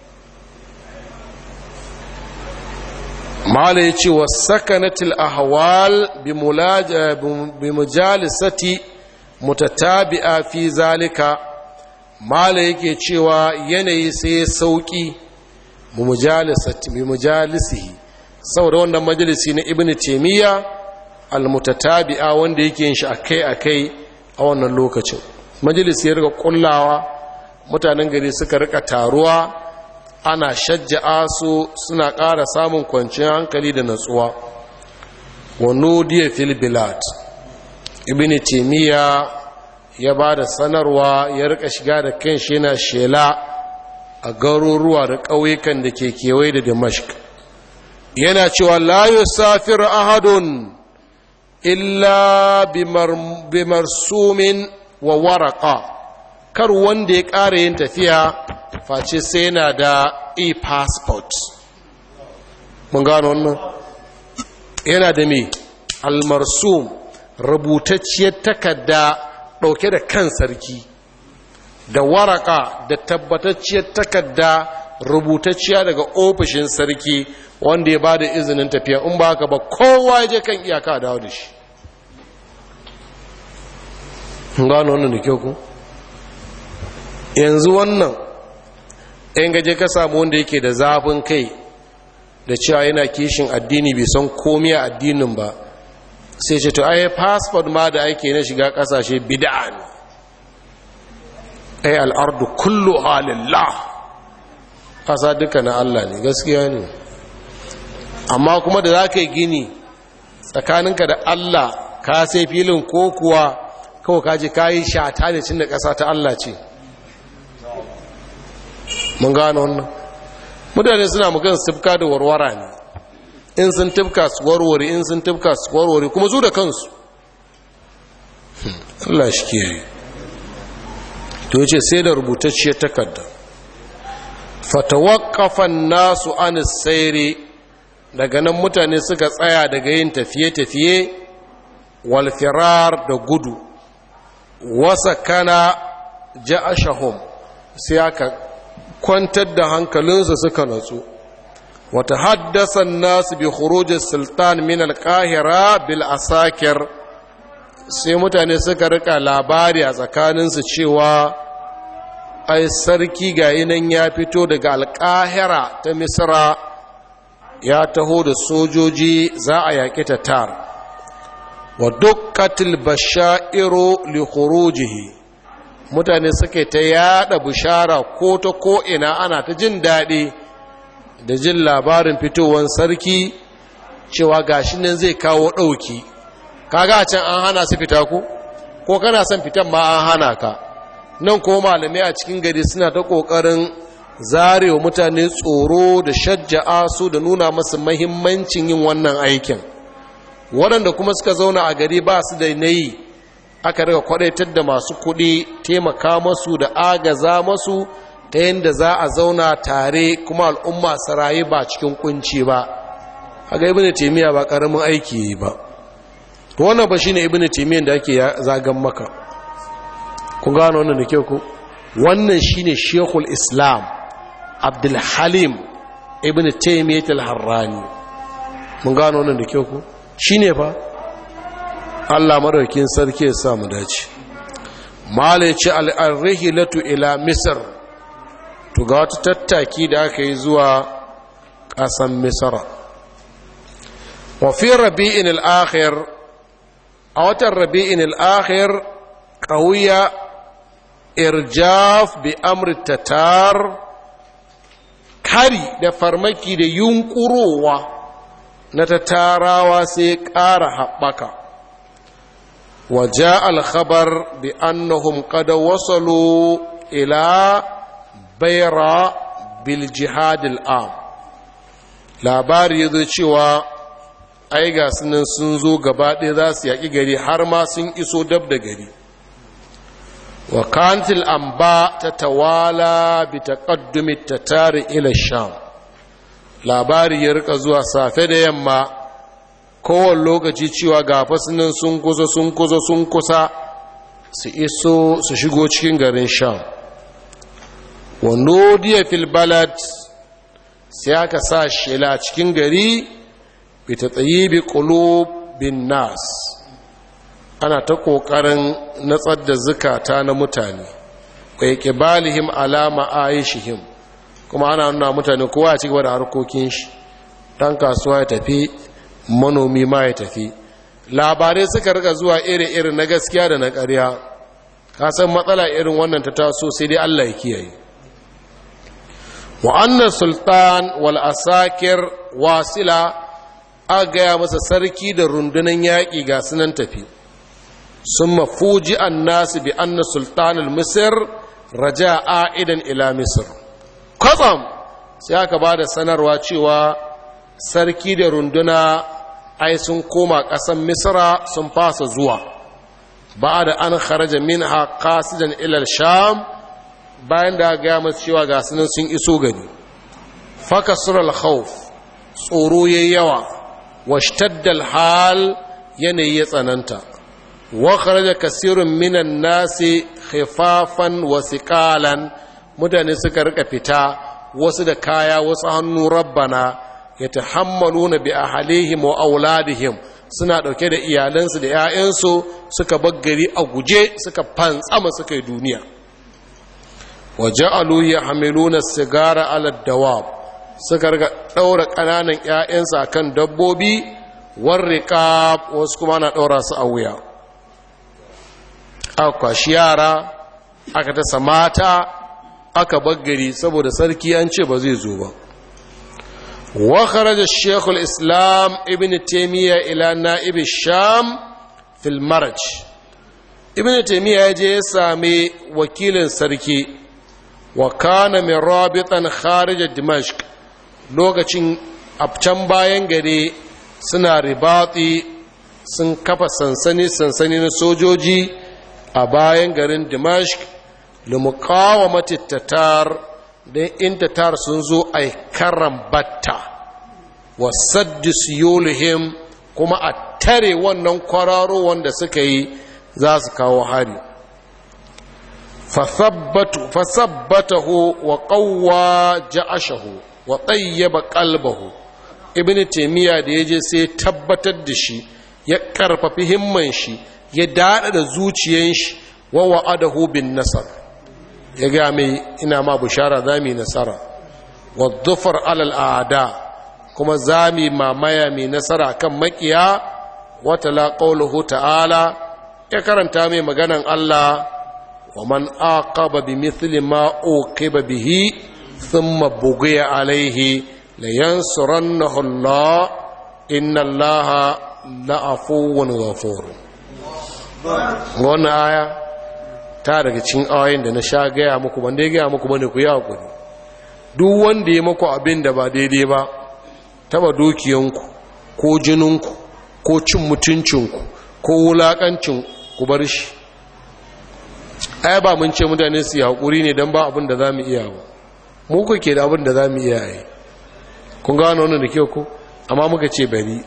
Speaker 1: mala ya ce wa sakanatil ahwal bi mujalisati mutatabi'a fi zalika mala yake cewa yanayi sai sauki bi mujalisihi saboda wannan majalisi na ibn taymiya almutatabi'a wanda yake yin shi akai akai a wannan lokacin majalisi ya riga kullawa mutanen gari suka rika taruwa ana shajja'a su suna ƙara samun kwanciyar hankali da natsuwa wa nudiya fil bilad ibn taymiya ya ba da sanarwa ya rika shiga da kanshi yana shela a garuruwa da ƙauyukan da ke kewaye da damashq yana cewa la yusafir ahadun illa bimarsumin wa waraka kar wanda ya ƙara yin tafiya face sai yana da e-passport mun gano wannan yana da me almarsum rubutacciyar takarda ɗauke da kan sarki da waraka da tabbatacciyar takarda rubutacciya daga ofishin sarki wanda ya ba da izinin tafiya in ba haka ba kowa ya je kan iyaka dawo da shi gano wannan da kyau ku yanzu wannan in gaje ka samu wanda yake da zafin kai da cewa yana kishin addini bai san komi a addinin ba sai ce to ai passport ma da ake na shiga kasashe bid'a ne ai al'ardu kullu halillah kasa duka na Allah ne gaskiya ne amma kuma da za ka yi gini tsakaninka da Allah ka sai filin ko kuwa kawai kaji ka yi shata ne cin da ƙasa ta Allah ce mun gano wannan mutane suna magan sifka da warwara ne in sun tifka su warware in sun tifka su warware kuma zu da kansu Allah shi ke to yace sai da rubutacciyar takarda fatawaqqafan nasu an sayri daga nan mutane suka tsaya daga yin tafiye-tafiye wal firar da gudu wasa kana ja'ashahum sai aka kwantar da hankalinsu suka natsu wata haddasa nasu bi khurujis sultan min al-qahira bil asakir sai mutane suka rika labari a tsakaninsu cewa ai sarki ga nan ya fito daga alƙahira ta misra ya taho da sojoji za a yaƙi tatar wa dukkatil bashairu li khurujihi mutane suke ta yada bishara ko ta ko ina ana ta jin daɗi da jin labarin fitowar sarki cewa gashi nan zai kawo ɗauki kaga can an hana su fita ku ko kana son fitan ma an hana ka nan ko malamai a cikin gari suna ta ƙoƙarin zarewa mutane tsoro da shajja'a su da nuna masu mahimmancin yin wannan aikin waɗanda kuma suka zauna a gari ba su da nayi aka daga kwadaitar da masu kuɗi taimaka masu da agaza masu ta yadda za a zauna tare kuma al'umma su rayu ba cikin kunci ba haka ibn taymiya ba karamin aiki ba to wannan ba shine ibn taymiyyah da ake zagan maka kun gano wannan da kyau ko wannan shine shekul islam abdul halim ibn taymiyyah al-harrani mun gano wannan da kyau ko shine fa Allah madaukin sarki ya sa mu dace malaci al-rihilatu ila misr to ga wata tattaki da aka yi zuwa ƙasan misra wa fi rabi'in al-akhir a watan rabi'in al-akhir qawiya irjaf bi amri tatar kari da farmaki da yunkurowa na tatarawa sai ƙara haɓaka وجاء الخبر بأنهم قد وصلوا إلى بيرا بالجهاد الآم labari ya zo cewa ai ga sunan sun zo gaba ɗaya za su yaƙi gari har ma sun iso dab da gari wa kantil amba ta tawala bi taqaddumi tatari ila sham labari ya rika zuwa safe da yamma kowane lokaci cewa ga fasinan sun kusa sun kusa sun kusa su iso su shigo cikin garin sham wando diya fil balad sai aka sa shela cikin gari bita tsayi bi bin nas ana ta ƙoƙarin natsar da zukata na mutane kai ƙibalihim alama aishihim kuma ana nuna mutane kowa ci gaba da harkokin shi ɗan kasuwa ya tafi manomi ma ya tafi labarai suka rika zuwa iri-iri na gaskiya da na ƙarya kasan matsala irin wannan ta taso sai dai Allah ya kiyaye wa'annan sultan wal asakir wasila a gaya masa sarki da rundunan yaƙi ga sunan tafi sun mafuji an nasu bi anna sultan al-misir raja a'idan ila misir kwatsam sai aka ba da sanarwa cewa sarki da runduna ai sun koma ƙasan misra sun fasa zuwa ba da an kharaja min qasidan ilal sham bayan da ga masu cewa ga sunan sun iso gari fakasur al-khawf tsoro yayi yawa washtadda al-hal yanayi ya tsananta wa kharaja kasirun minan nasi khifafan wa siqalan mutane suka rika fita wasu da kaya wasu hannu rabbana yatahammaluna bi ahlihim wa auladihim suna dauke da iyalansu da 'ya'yansu suka baggari a guje suka fantsama suka yi duniya waja'alu yahmiluna sigara ala dawab suka riga daura kananan 'ya'yansu akan dabbobi warriqab wasu kuma na daura su a wuya aka kwashi yara aka tasa mata aka baggari saboda sarki an ce ba zai zo ba وخرج الشيخ الإسلام ابن تيمية إلى نائب الشام في المرج ابن تيمية يجي سامي وكيل سركي وكان من رابطا خارج دمشق لوكacin abcan bayan gari suna ribati sun kafa sansani sansani na sojoji a bayan garin dimashq limuqawamati tatar don in tatar sun zo a karan batta wasaddi siyolihim kuma a tare wannan kwararo wanda suka yi za su kawo hari fasabbatahu wa qawwa ja'ashahu wa tayyaba qalbahu ibnu taymiya da yaje sai tabbatar da shi ya karfafi himman shi ya dada da zuciyan shi wa wa'adahu bin nasar ya ga mai ina ma bushara zami nasara wa dhufar alal aada kuma zami mamaya mai nasara kan makiya wata la qawluhu ta'ala ya karanta mai maganan Allah wa man aqaba bi mithli ma uqiba bihi thumma bughiya alayhi la yansurannahu Allah inna Allah la'afuwun ghafur wannan aya ta daga cikin ayoyin da na sha gaya muku ban dai gaya muku bane ku yi hakuri duk wanda ya maku abin da ba daidai ba taba dukiyanku ko jininku ko cin mutuncinku ko wulakancin ku bar shi ai ba mun ce mutane su yi hakuri ne don ba abin da za mu iya ba mu ku ke da abin da za mu iya yi kun gano wannan da kyau ku amma muka ce bari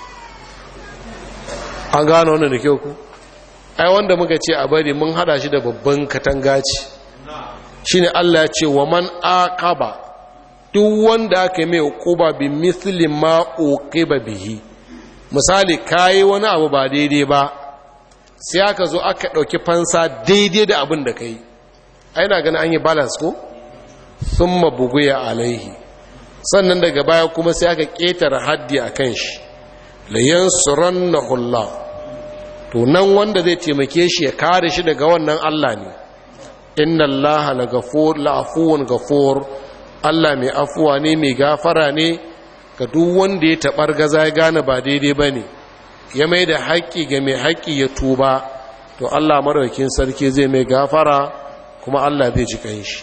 Speaker 1: an gano wannan da kyau ku ai wanda muka ce a bari mun hada shi da babban katanga ce shine Allah ya ce wa man aqaba duk wanda aka mai hukuba bi mithli ma uqiba bihi misali kai wani abu ba daidai ba sai aka zo aka dauki fansa daidai da abin da kai ai na ganin an yi balance ko thumma buguya alaihi sannan daga baya kuma sai aka ketare haddi akan shi layansurannahu Allah to nan wanda zai taimake shi ya kare shi daga wannan Allah ne inna Allah la ghafur la afuwun ghafur Allah mai afuwa ne mai gafara ne ga duk wanda ya tabar gaza ya gane ba daidai bane ya mai da haƙƙi ga mai haƙƙi ya tuba to Allah madaukakin sarki zai mai gafara kuma Allah zai ji kanshi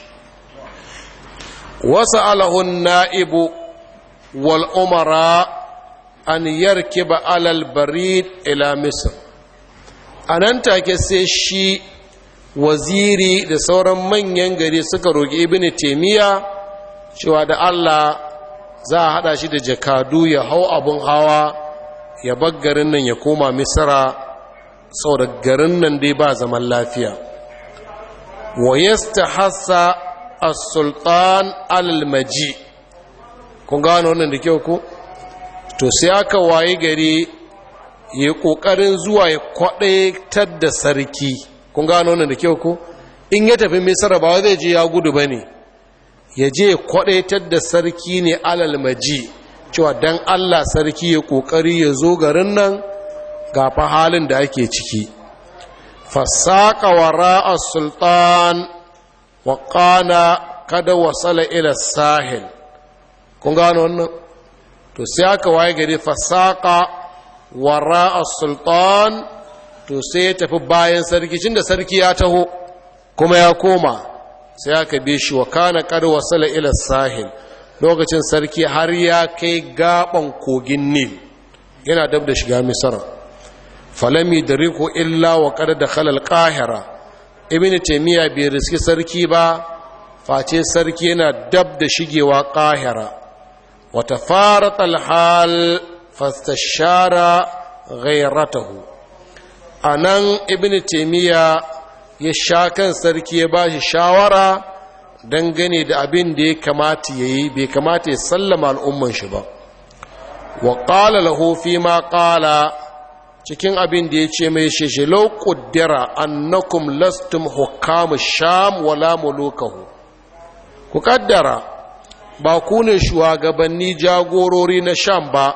Speaker 1: wasa alahun na'ibu wal umara an yarkiba alal barid ila misr anan take sai shi waziri da sauran manyan gari suka roƙi ibn taymiya cewa da Allah za a hada shi da jakadu ya hau abun hawa ya bar garin nan ya koma misra saboda garin nan dai ba zaman lafiya wa yastahassa as-sultan al-maji kun gano wannan da kyau ko to sai aka waye gari ya kokarin zuwa ya kwadaitar da sarki kun gano wannan da kyau ko in ya tafi misra ba zai je ya gudu bane ya je kwadaitar da sarki ne alal maji cewa dan Allah sarki ya kokari ya zo garin nan ga fa halin da ake ciki fasaka wara sultan wa qana kada wasala ila sahil kun gano wannan to sai aka waye gari fasaka wara sultan to sai ya tafi bayan sarki cin da sarki ya taho kuma ya koma sai aka bi shi wa kana kada wasala ila sahil lokacin sarki har ya kai gaban kogin nil yana dab da shiga misra falami da riko illa wa kada da khalal qahira ibn taymiya bai riski sarki ba face sarki yana dab da shigewa qahira wa tafarat al hal fastashara ghayratahu anan ibn taymiya ya sha kan sarki ya bashi shawara dangane da abin da ya kamata yayi bai kamata ya sallama al'umman shi ba wa qala lahu fi ma qala cikin abin da ya ce mai sheshe lau ƙuddira annakum lastum hukamu sham wala mulukahu ku kaddara ba ku ne shugabanni jagorori na sham ba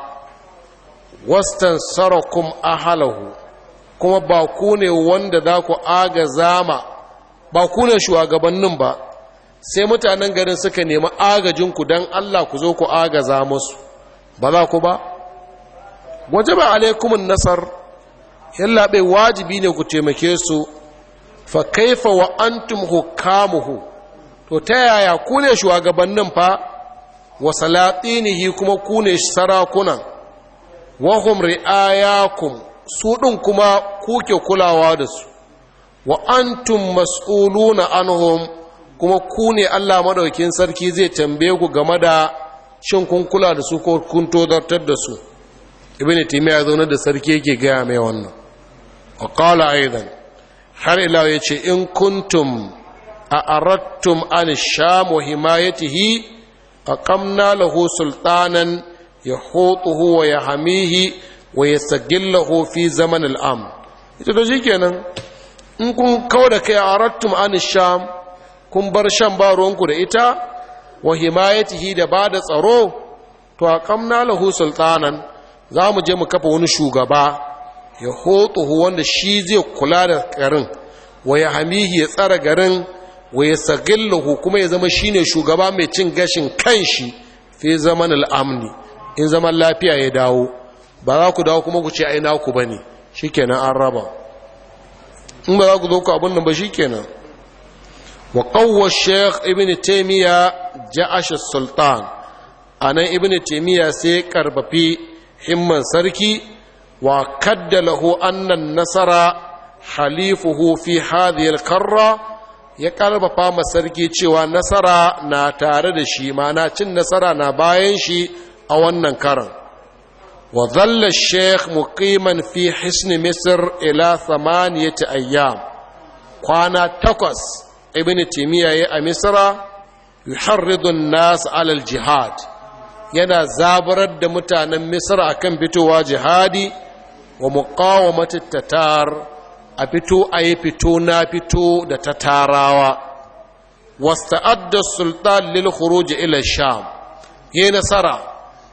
Speaker 1: wastan sarakum ahalahu kuma ba ku ne wanda za ku aga zama ba ku ne shugabannin ba sai mutanen garin suka nemi agajinku don allah ku zo ku agaza musu ba za ku ba waje ba alaikumin nasar yallaɓe wajibi ne ku taimake su fa kaifa wa antum hukamuhu to ta yaya ku ne shugabannin fa wa salatinihi kuma ku ne sarakunan wa hum ri'ayakum su ɗin kuma kuke kulawa da su wa antum mas'uluna anhum kuma ku ne Allah madaukin sarki zai tambaye ku game da shin kun kula da su ko kun tozartar da su ibn taymiya zaune da sarki yake gaya mai wannan wa qala aidan har ila yace in kuntum a aradtum an sham wa himayatihi aqamna lahu sultanan yahutuhu wa yahmihi wa yastagillahu fi zaman al-am ita da shikenan in kun kauda kai aradtum an sham kun bar shan ba ruwanku da ita wa himayatihi da ba da tsaro to aqamna lahu sultanan za mu je mu kafa wani shugaba ya hotuhu wanda shi zai kula da garin wa ya hamihi ya tsara garin wa ya sagillahu kuma ya zama shine shugaba mai cin gashin kanshi fi zaman al'amni in zaman lafiya ya dawo ba za ku dawo kuma ku ce ai naku bane shikenan an raba in ba za ku zo ku abin nan ba shikenan wa qawwa shaykh ibn taymiya ja'ash sultan anan ibn taymiya sai karbafi himman sarki wa kadda lahu annan nasara halifuhu fi hadhihi al-karra ya karfafa ma sarki cewa nasara na tare da shi mana cin nasara na bayan shi a wannan karan wa dhalla sheikh muqiman fi hisn misr ila thamaniyati ayyam kwana takwas ibn timiya ya a misra yuharridu an-nas ala al-jihad yana zabarar da mutanen misra akan fitowa jihadi wa muqawamati tatar a fito a yi fito na fito da tatarawa wasta'adda sultan lil khuruj ila sham yi nasara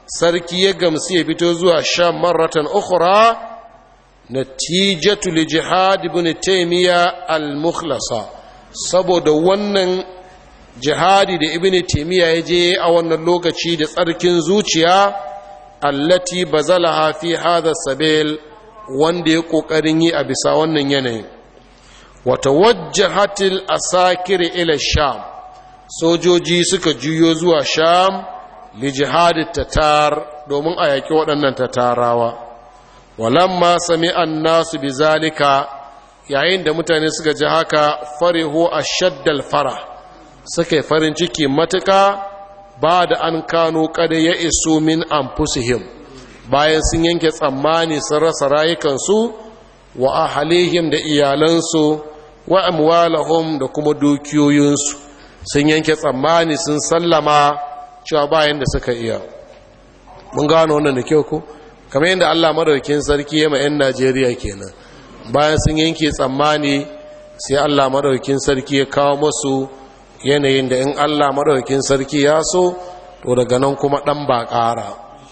Speaker 1: sarki ya gamsu ya fito zuwa sham marratan ukhra natijatu li jihad ibn taymiya al-mukhlasa saboda wannan jihadi da ibn taymiya ya je a wannan lokaci da tsarkin zuciya allati bazalaha fi hadha sabil wanda ya kokarin yi a bisa wannan yanayin wa tawajjahatil asakir ila sham sojoji suka juyo zuwa sham li jihadi tatar domin a yaki waɗannan tatarawa walamma sami nasu bi zalika yayin da mutane suka ji haka farihu ashaddal fara suka yi farin ciki matuka ba da an kano kada ya iso min anfusihim bayan sun yanke tsammani sun rasa rayukansu wa ahalihim da iyalansu wa amwalahum da kuma dukiyoyinsu sun yanke tsammani sun sallama cewa bayan da suka iya mun gano wannan da kyau ko kamar yadda Allah madaukakin sarki ya ma 'yan Najeriya kenan bayan sun yanke tsammani sai Allah madaukakin sarki ya kawo masu yanayin da in Allah madaukakin sarki ya so to daga nan kuma dan ba ƙara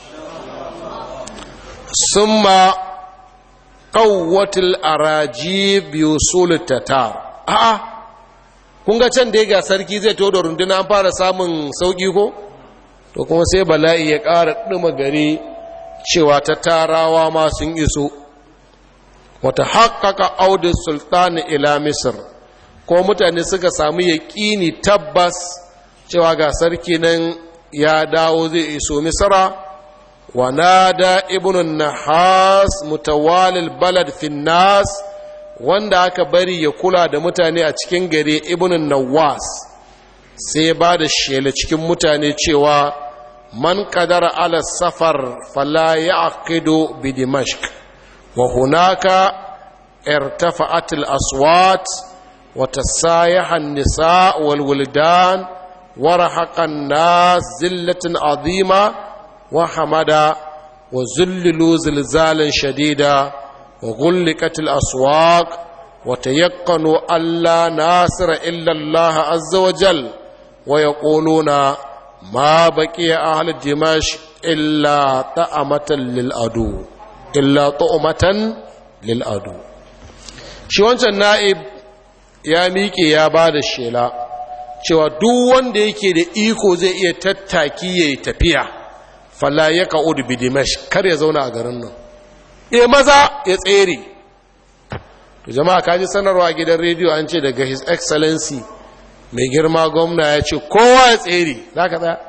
Speaker 1: summa qawwatul arajib yusul tatar a'a kun ga can da ga sarki zai to da runduna an fara samun sauki ko to kuma sai bala'i ya ƙara ɗuma gari cewa ta tarawa ma sun iso wata haƙaƙa audin sultani ila misir ko mutane suka samu yaƙini tabbas cewa ga sarki nan ya dawo zai iso misira wa nada ibn nahas mutawalil balad finnas wanda aka bari ya kula da mutane a cikin gare ibn nawas sai ba da shela cikin mutane cewa man kadara ala safar fala ya'qidu bi dimashq wa hunaka irtafa'at al aswat wa tasayaha an nisa wal wildan wa rahaqa an nas zillatan azima wa hamada wa zullilu zilzalan shadida wa ghulqat al aswaq wa tayaqqanu alla nasira illa allah azza wa jal wa yaquluna ما بقي أهل دمشق إلا طعمة للأدو إلا طعمة للأدو shi wancan na'ib ya miƙe ya ba da shela cewa duk wanda yake da iko zai iya tattaki ya yi tafiya falla ya ka'udu bi dimash kar ya zauna a garin nan e maza ya tsere to jama'a kaji sanarwa gidan rediyo an ce daga his excellency mai girma gwamna ya ce kowa ya tsere za ka tsaya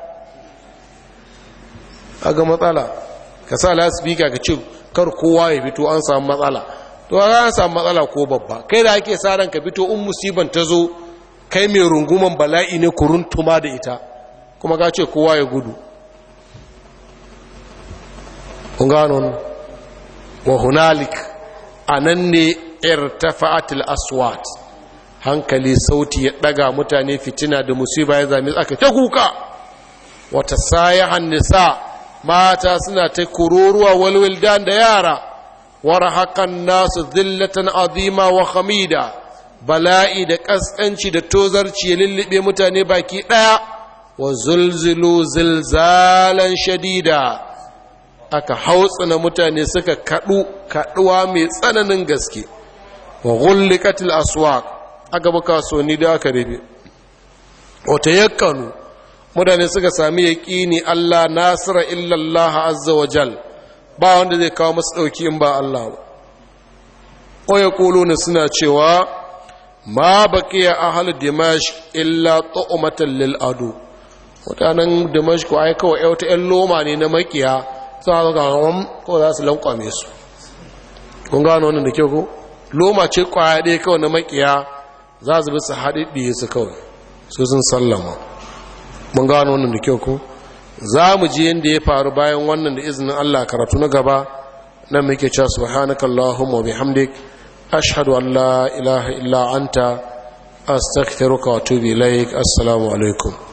Speaker 1: a ga matsala ka sa lasifika ka ce kar kowa ya fito an samu matsala to an samu matsala ko babba kai da ake sa ran ka fito in musiban ta zo kai mai runguman bala'i ne kuruntuma da ita kuma ka ce kowa ya gudu kun gano wa hunalik a nan ne irtafa'atul aswat hankali sauti ya daga mutane fitina da musiba ya zame aka ta kuka wata sayahan nisa mata suna ta kururuwa walwildan da yara wara hakan nasu zillatan azima wa hamida bala'i da kaskanci da tozarci ya lullube mutane baki daya wa zulzulu zilzalan shadida aka hautsina mutane suka kadu kaduwa mai tsananin gaske wa ghulliqatil aswaq aka bi kasuwanni da aka rabe wata yakkanu mutane suka sami yaƙini Allah nasira illallah azza wa jal ba wanda zai kawo masu ɗauki in ba Allah ba o ya ne suna cewa ma baqiya ahli dimash illa tu'matan lil adu mutanen dimash ko ai kawai wata ƴan loma ne na makiya suna ga ko za su lankwame su kun gano wannan da kyau ko loma ce kwaya ɗaya kawai na makiya za su bi su haɗiɗiye su kawai su sun sallama mun gano wannan da kyau ko za mu ji yadda ya faru bayan wannan da izinin Allah karatu na gaba nan muke cewa subhanaka allahumma bihamdik ashhadu an la ilaha illa anta astaghfiruka wa atubu ilaik assalamu alaikum